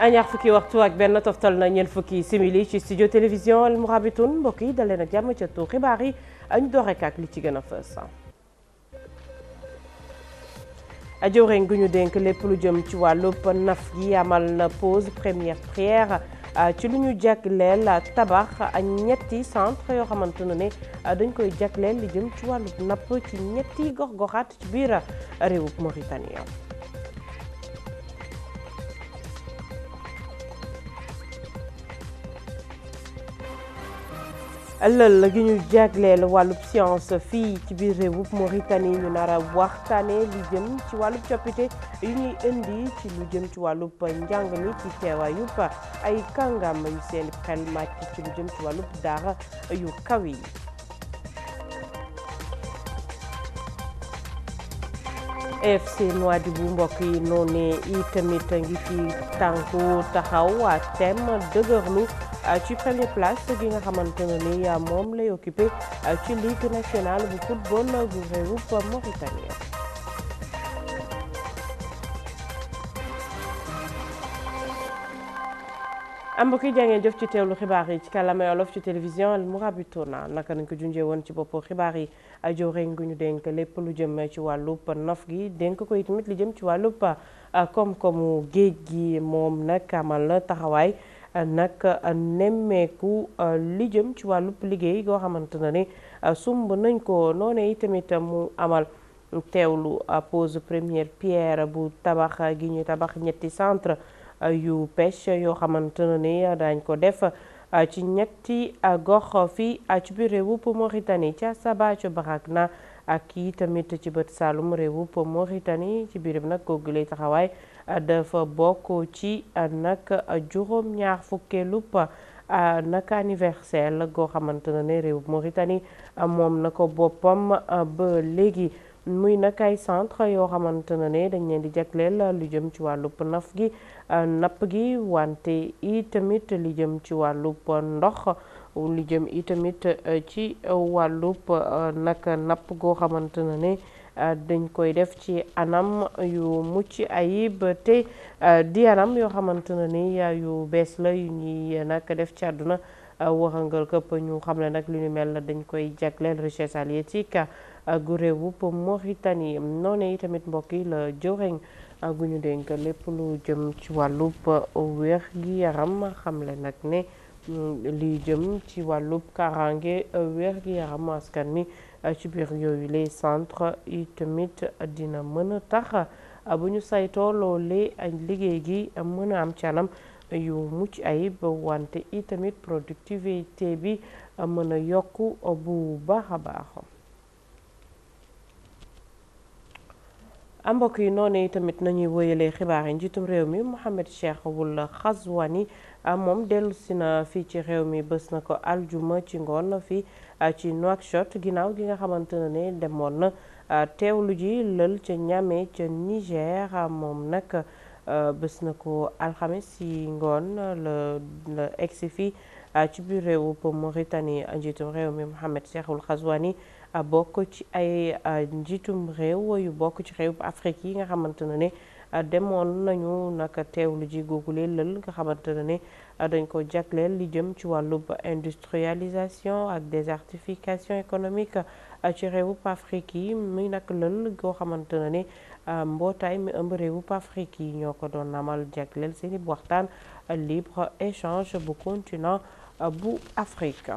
ñaar fukki waxtu ak benn toftal na ñeent fukki simili ci studio télévision Al Mourabitoun mbokk yi dalee nag jàmm ca tu xibaar yi ñu door rek ak li ci gën a fës. jëwriñ gu ñu dénk lépp lu jëm ci wàllub naf gi amal na pause première prière ci lu ñu jagleel tabax ñetti centre yoo xamante ne ne dañ koy jagleel li jëm ci wàllub napp ci ñetti gox-goxaat ci biir réewub Mauritanie. lël gi ñu jagleel wàllub science fii ci biir réewub Mauritanie ñu nar a waxtaane li jëm ci wàllub coppite yu ñuy indi ci lu jëm ci wàllub njàng mi ci teewaayub ay kàngam yu seen xel màcc ci lu jëm ci wàllub daara yu kaw yi FC Nouadhibou mbokk yi noonu i tamit ngi fi tànku taxaw waa tem dëgërlu ci première place gi nga xamante ne ni moom lay occupé ci ligue nationale bu football bu réewub Mauritanie mbokk yi jàngeen jëf ci teewlu xibaar yi ci kàllaamay Wolof ci télévision Al Mourabitoun naka nañ ko junjee woon ci boppu xibaar yi jëwriñ gu ñu dénk lépp lu jëm ci wàllub nof gi dénk ko itamit li jëm ci wàllub koom-koomu géej gi moom nag amal na taxawaay nag nemmeeku li jëm ci wàllub liggéey goo xamante ne ni sumb nañ ko noonu itamit mu amal teewlu pose première pierre bu tabax gi ñu tabax ñetti centre yu pêche yoo xamante ne ni daañ ko def ci ñetti gox fii ci biir réewub Mauritanie ca Saba ca Barakna ak i tamit ci bët Saalum réewub Mauritanie ci biir nag googu lay taxawaay dafa bokk ci nag juróom ñaar fukkeelub nag anniversaire goo xamante ne ne réewub Mauritanie moom na ko boppam ba léegi muy nag ay centre yoo xamante ne ne dañ leen di jagleel lu jëm ci wàllub naf gi napp gi wante i tamit li jëm ci wàllub ndox li jëm i tamit ci wàllub nag napp goo xamante ne ne dañ koy def ci anam yu mucc ayib te di anam yoo xamante ne ni yu bees la yu ñuy nag def ci àdduna waxangal këpp ñu xam ne nag lu ñu mel dañ koy jagleel richesse halieutique gu réewub Mauritanie noonu tamit mbokk yi la jëwriñ gu ñu dénk lépp lu jëm ci wàllub wér gi yaram xamle nag ne li jëm ci wàllub kaaraange wér gi yaram askan mi ci biir yooyu les centre yi tamit dina mën a tax bu ñu saytoo loolee liggéey gi mën a am ci anam yu mucc ayib wante i tamit productivité bi mën a yokk bu baax a baax mbokk yi noonu tamit nañuy wëyalee xibaar yi njiitum réew mi Mohamed Cheikh Ould Ghazouani moom dellu si na fii ci réew mi bés na ko aljuma ci ngoon fii ci Nouakchott ginnaaw gi nga xamante ne ne demoon na teewlu ji lël ca Niamey ca Niger moom nag bés na ko alxames si ngoon la la egsi fii ci biir réewu Mauritanie njiitum réew mi Mohamed Cheikh Ould Ghazouani bokk ci ay njiitum réew yu bokk ci réew Afrique yi nga xamante ne ne demoon nañu naka teewlu ji googule lël nga xamante ne ne dañ ko jagleel li jëm ci wàllub industrialisation ak désertification économique ci réewub Afrique yi muy nag lël goo xamante ne ne mbootaay mi ëmb réewub Afrique yi ñoo ko doon amal jagleel seeni waxtaan libre échange bu continent bu Afrique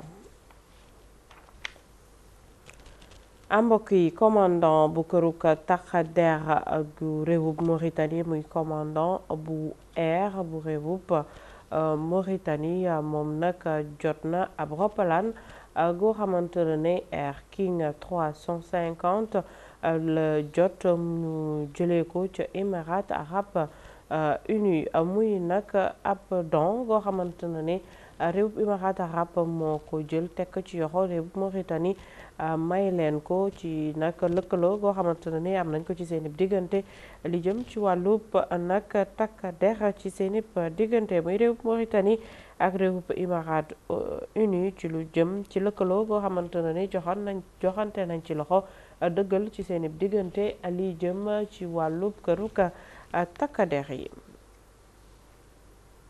mbokk yi commandant bu këruk takk der gu réewub Mauritanie muy commandant bu air bu réewub Mauritanie moom nag jot na ab roppalaan goo xamante ne Air King 350 la jot mu jëlee ko ca Émirats arabes unis muy nag ab don goo xamante ne réewub Émirats arabes moo ko jël tekk ci yoxo réewub Mauritanie may leen ko ci nag lëkkaloo goo xamante ne ni am nañ ko ci seen diggante li jëm ci wàllub nag takk der ci seen diggante muy réewub Mauritanie ak réewub Émirats unis ci lu jëm ci lëkkaloo goo xamante ne ni joxan nañ joxante nañ ci loxo dëggal ci seen diggante li jëm ci wàllub këruk takk der yi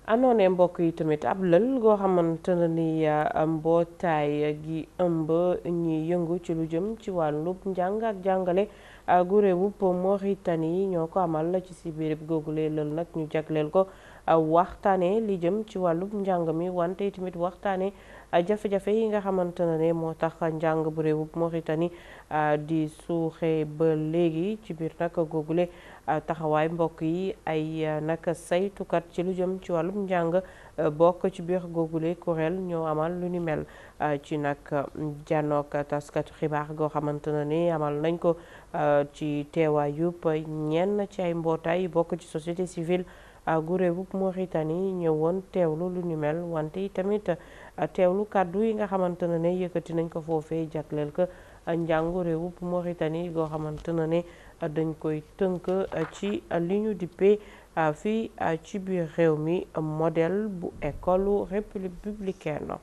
anoone mbokk yi tamit ab lël goo xamante ne ni mbootaay gi ëmb ñi yëngu ci lu jëm ci wàllub njàng ak jàngale gu réewub Mauritanie ñoo ko amal ci si biirib googule lël nag ñu jagleel ko waxtaane li jëm ci wàllub njàng mi wante tamit waxtaane jafe-jafe yi nga xamante ne moo tax njàng bu réewub Mauritanie di suuxe ba léegi ci biir nag googule taxawaay mbokk yi ay nag saytukat ci lu jëm ci wàllum njàng bokk ci biir googule kuréel ñoo amal lu ni mel ci nag jànnook taskatu xibaar goo xamante ne ni amal nañ ko ci teewaayub ñenn ci ay mbootaay bokk ci société civile gu réewub Mauritanie ñëwoon teewlu lu ni mel wante tamit teewlu kàddu yi nga xamante ne ne yëkkati nañ ko foofee jagleel ko njàngu réewub Mauritanie goo xamante ne ne dañ koy tënk ci li ñu dippee fii ci biir réew mi modèle bu école républicaine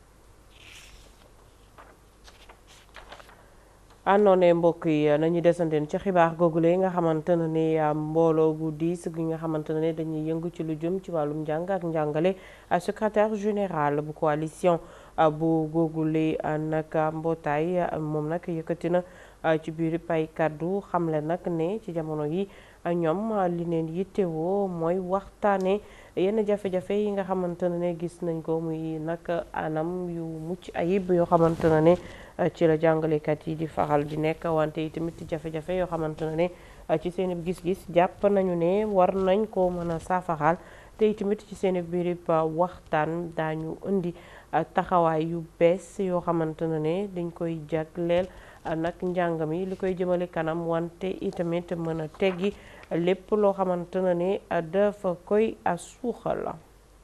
àndoone mbokk yi nañu desanteen ci xibaar googule nga xamante ne ni mbooloo gu diis gi nga xamante ne dañuy yëngu ci lu jëm ci wàllum njàng ak njàngale secrétaire général bu coalition bu googule nag mbootaay moom nag yëkkati na ci biir pay kàddu xamle nag ne ci jamono yi ñoom li leen yittewoo mooy waxtaane yenn jafe-jafe yi nga xamante ne gis nañ ko muy nag anam yu mucc ayib yoo xamante ne ci la jàngalekat yi di faral di nekk wante yi tamit jafe-jafe yoo xamante ne ci seen gis-gis jàpp nañu ne war nañ ko mën a saafaxal te itamit ci seen biir waxtaan daañu indi taxawaay yu bees yoo xamante ne dañ koy jagleel nag njàng mi li koy jëmale kanam wante itamit mën a teggi lépp loo xamante ne dafa koy suuxal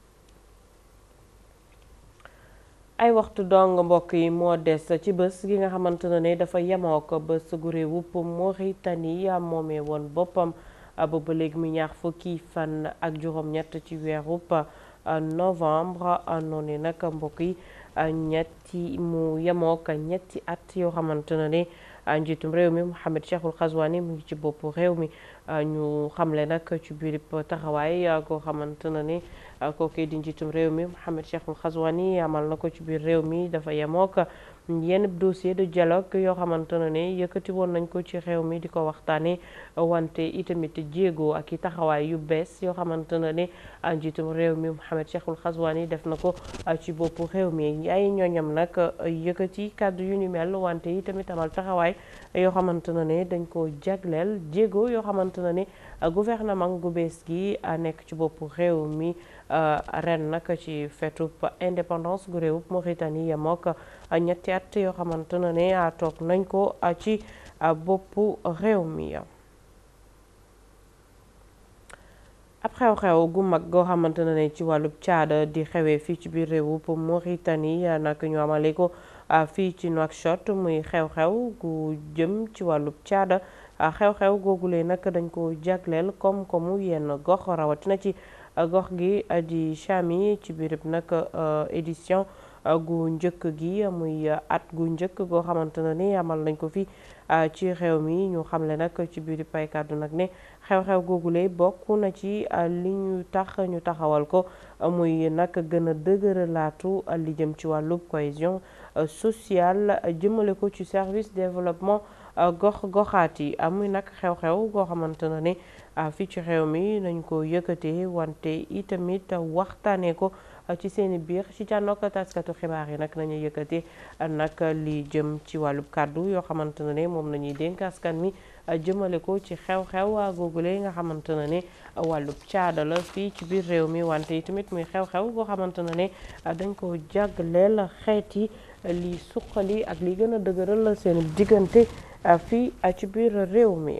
ay waxtu dong mbokk yi moo des ci bés gi nga xamante ne dafa yemoo ko bés gu réewub Mauritanie moomee woon boppam booba léegi mu ñaar fukki fan ak juróom-ñett ci weerub novembre noonu nag mbokk yi ñetti mu yemoo ko ñetti at yoo xamante ne njiitum réew mi Mohamed Cheikhul Ghazouani mu ngi ci bopp réew mi ñu xamle nag ci biir taxawaay koo xamante ne ni kooku di njiitum réew mi Mohamed Cheikhul Ghazouani amal na ko ci biir réew mi dafa yemook yenn dossier de dialogue yoo xamante ne ne yëkkati woon nañ ko ci réew mi di ko waxtaanee wante itamit jéego ak i taxawaay yu bees yoo xamante ne ne njiitum réew mi Mohamed Cheikhul Ghazouani def na ko ci boppu réew mi ay ñooñam nag yëkkati kàddu yu ni mel wante itamit amal taxawaay yoo xamante ne ne dañ ko jagleel jéego yoo xamante ne ne gouvernement gu bees gi nekk ci boppu réew mi ren nag ci fetub indépendance gu réewub Mauritanie yemook ñetti at yoo xamante ne ne toog nañ ko ci boppu réew mi ab xew-xew gu mag goo xamante ne ci wàllub caada di xewee fii ci biir réewub Mauritanie nag ñu amale ko fii ci Nouakchott muy xew-xew gu jëm ci wàllub caada xew-xew googule nag dañ ko jagleel koom-koomu yenn gox rawatina ci gox gi di Chami ci biirub nag édition gu njëkk gi muy at gu njëkk goo xamante ne ni amal nañ ko fi ci réew mi ñu xamle nag ci biir pay kàddu nag ne xew-xew googule bokk na ci li ñu tax ñu taxawal ko muy nag gën a dëgëralaatu li jëm ci wàllub cohésion sociale jëmale ko ci service développement gox goxaat yi muy nag xew-xew goo xamante ne ni fii ci réew mi nañ ko yëkkatee wante itamit waxtaanee ko ci seeni biir ci jànnook taskatu xibaar yi nag nañu yëkkatee nag li jëm ci wàllub kàddu yoo xamante ne ne moom nañuy dénk askan mi jëmale ko ci xew-xew googule nga xamante ne ne wàllub caada la fii ci biir réew mi wante itamit muy xew-xew goo xamante ne ne dañ ko jagleel xeet yi li suqali ak li gën a dëgëral seen diggante fii ci biir réew mi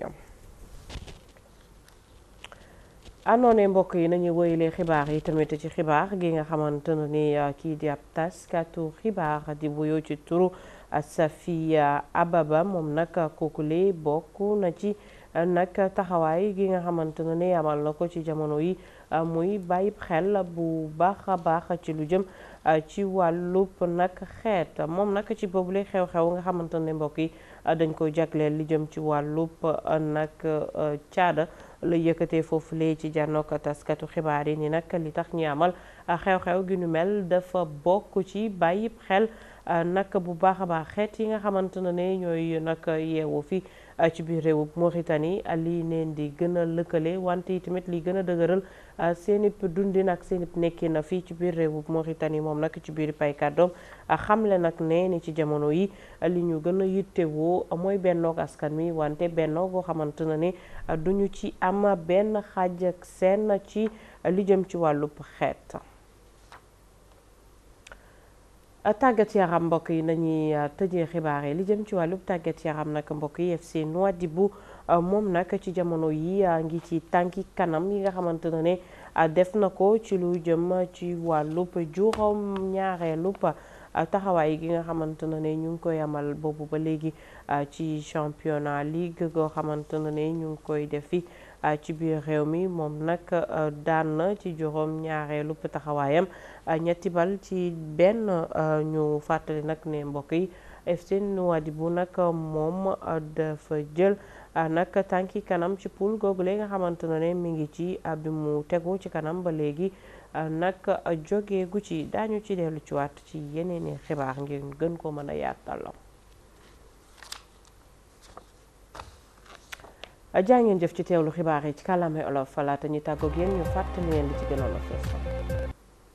anoone mbokk yi nañu woyalee xibaar yi tamit ci xibaar gi nga xamante ne ni kii di ab taskatu xibaar di wuyoo ci turu Safia Ababa moom nag kookule bokk na ci nag taxawaay gi nga xamante ne ni amal na ko ci jamono yi muy bàyyi xel bu baax a baax ci lu jëm ci wàllub nag xeet moom nag ci boobule xew-xew nga xamante ne mbokk yi dañ ko jagleel li jëm ci wàllub nag caada la yëkkatee foofu lee ci jànnook taskatu xibaar yi ni nag li tax ñi amal xew-xew gi nu mel dafa bokk ci bàyyi xel nag bu baax a baax xeet yi nga xamante ne ñooy nag yeewu fi ci biir réewu Mauritanie lii neen di gën a lëkkale wante yi tamit li gën a dëgëral seenib dundin ak seenib nekkin na fii ci biir réewu Mauritanie moom nag ci biir pay kàddoom xamle nag ne ni ci jamono yi li ñu gën a yittewoo mooy bennoog askan mi wante bennoo goo xamante na ne duñu ci am benn xaaj ak seen ci li jëm ci wàllub xeet tàggat yaram mbokk yi nañuy tëjee xibaar yi li jëm ci wàllub tàggat yaram nag mbokk yi FC Nouadhibou moom nag ci jamono yi ngi ci tànki kanam yi nga xamante ne ne def na ko ci lu jëm ci wàllub juróom ñaareelub taxawaay gi nga xamante ne ne ñu ngi koy amal boobu ba léegi ci championnat ligue goo xamante ne ne ñu ngi koy def fi ci biir réew mi moom nag daan na ci juróom ñaareelu taxawaayam ñetti bal ci benn ñu fàttali nag ne mbokk yi FC Nouadhibou nag moom dafa jël nag tànki kanam ci poule googu léegi nga xamante ne mi ngi ci bi mu tegu ci kanam ba léegi nag jóge gu ci daañu ci dellu ci waat ci yeneeni xibaar ngir gën ko mën a yaatal jaa ngeen jëf ci teewlu xibaar yi ci kàllaamay olof laata ñu tàggoog yéen ñu fàttali leen li ci gënoon a fës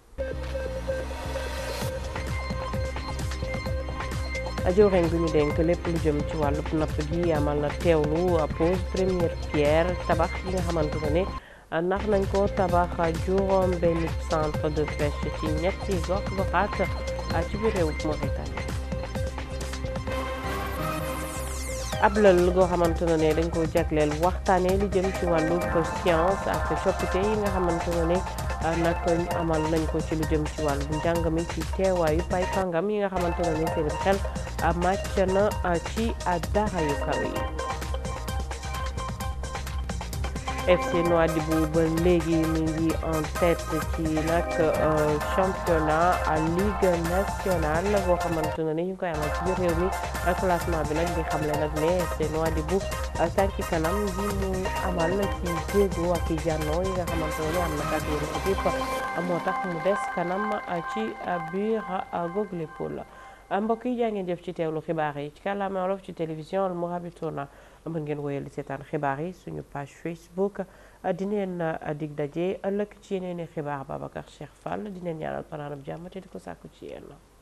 jëwriñ gu ñu dénk lépp lu jëm ci wàllub napp gi amal na teewlu pose première pierre tabax yi nga xamante ne ndax nañ ko tabax juróom benn centre de pêche ci ñetti gox goxaat ci biir réew Mauritanie ab lël goo xamante ne dañ ko jagleel waxtaanee li jëm ci wàllu science ak coppite yi nga xamante ne nag amal nañ ko ci lu jëm ci wàllu njàng mi ci teewaayu pay kàngam yi nga xamante ne seen xel màcc na ci dara yu kawe yi FC Nouadhibou ba léegi mi ngi en tête ci nag championnat à ligue nationale boo xamante ne ni ñu koy amal ci biir réew mi classement bi nag di xamle nag ne FC Nouadhibou tànki kanam gi mu amal ci jéego ak i jànnoo yi nga xamante ne am na kàddu yu équipe moo tax mu des kanam ci biir google pool mbokk yi jaa ngeen jëf ci teewlu xibaar yi ci kàllaama wolof ci télévision Al Mourabitouna mën ngeen woyal di seetaan xibaar yi suñu page Facebook dineen dig daje ëllëg ci yeneen i xibaar Babacar Cheikh Fall dineen ñaanal panaanab jàmm te di ko sàkku ci yéen